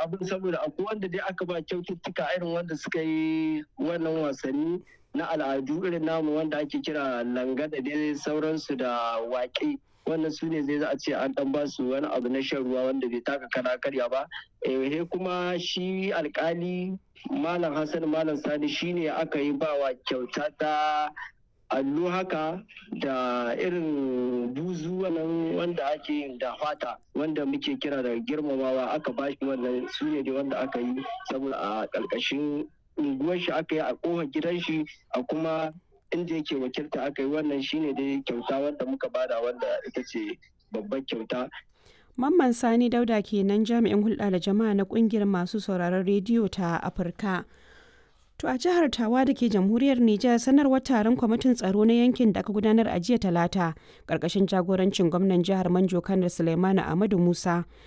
abin saboda akwai wanda dai aka ba kyaututtuka irin wanda suka yi wannan wasanni na al'adu irin namu wanda ake kira langa da dai sauransu da waƙe wannan su ne zai za a ce an dan ba su wani abu na shan ruwa wanda bai taka kana karya ba eh kuma shi alkali malam hassan malam sani shine aka yi bawa kyauta ta allo haka da irin buzu wannan wanda ake yin da fata wanda muke kira da girmamawa aka bashi wannan su ne da wanda aka yi saboda a ƙarƙashin unguwar shi aka yi a ƙofar gidan shi a kuma inda yake wakilta aka yi wannan shine dai kyauta wanda muka bada wanda ita ce babbar kyauta Mamman Sani Dauda kenan jami'in hulɗa da jama'a na ƙungiyar masu sauraron rediyo ta Afirka. To a jihar Tawa da ke jamhuriyar Nijar sanarwar taron kwamitin tsaro na yankin da aka gudanar a jiya talata ƙarƙashin jagorancin gwamnan jihar Manjo Kanar Suleimanu Ahmadu Musa